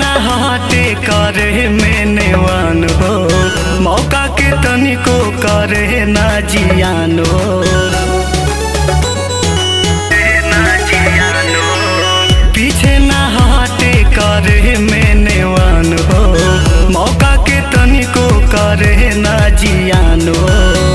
ना हटे करे में नेवान हो मौका के तनिको करे ना जियान हो ना जियान हो। पीछे ना हटे करे में नेवान हो मौका के तनिको करे ना जियान हो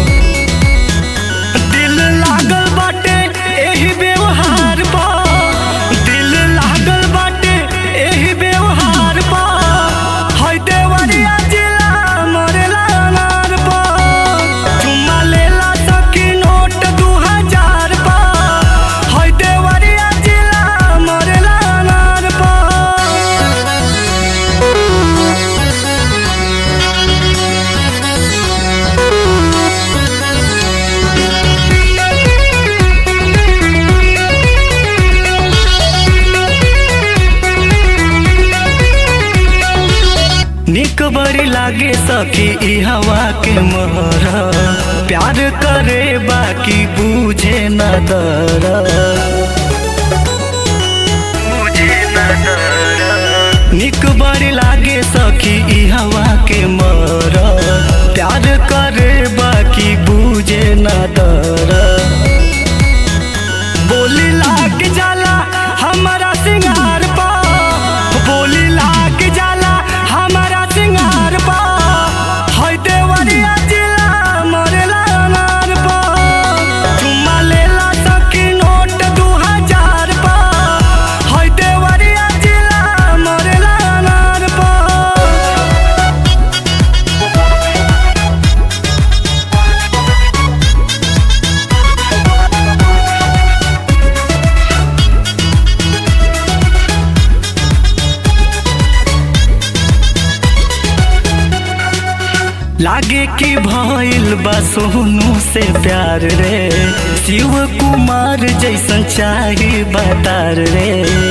दिल लागल बाटे एही व्यवहार पा दिल लागल बाटे एही व्यवहार पा हई देवरिया जिला मरेला अनार पा चुम्मा लेला सकी नोट दू हजार पा हई देवरिया जिला मरेला अनार पा निक बड़ी लागे सखी ई हवा के मोहर प्यार करे बाकी बूझे न दर निक बड़ी लागे सखी ई हवा के मोहर प्यार करे बाकी बूझे न दर बोली लाग जाला हमारा सिंगार पा बोली लाग जाला हमारा सिंगार पा हई देवरिया जिला मरेला अनार पा चुम्मा लेला सकी नोट दू हजार पा हई देवरिया जिला मरेला अनार पा लागे कि भइल बा सोनू से प्यार रे शिव कुमार जैसन चाही बतार रे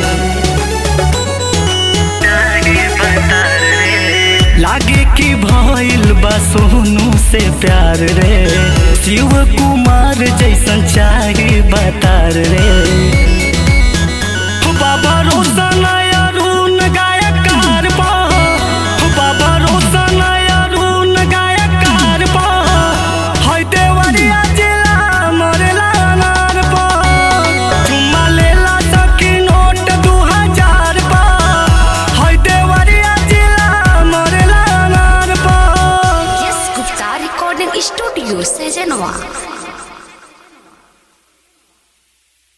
लागे कि भइल बा सोनू से प्यार रे शिव कुमार जैसन चाही बतार रे बाबा रोशन अरुण गायकार बा बाबा रोशन अरुण गायकार बा हई देवरिया जिला मरेला अनार बा चुम्मा लेला सकी नोट दू हजार बा हई देवरिया जिला मरेला अनार बा यस गुप्ता रिकॉर्डिंग स्टूडियो सजनवा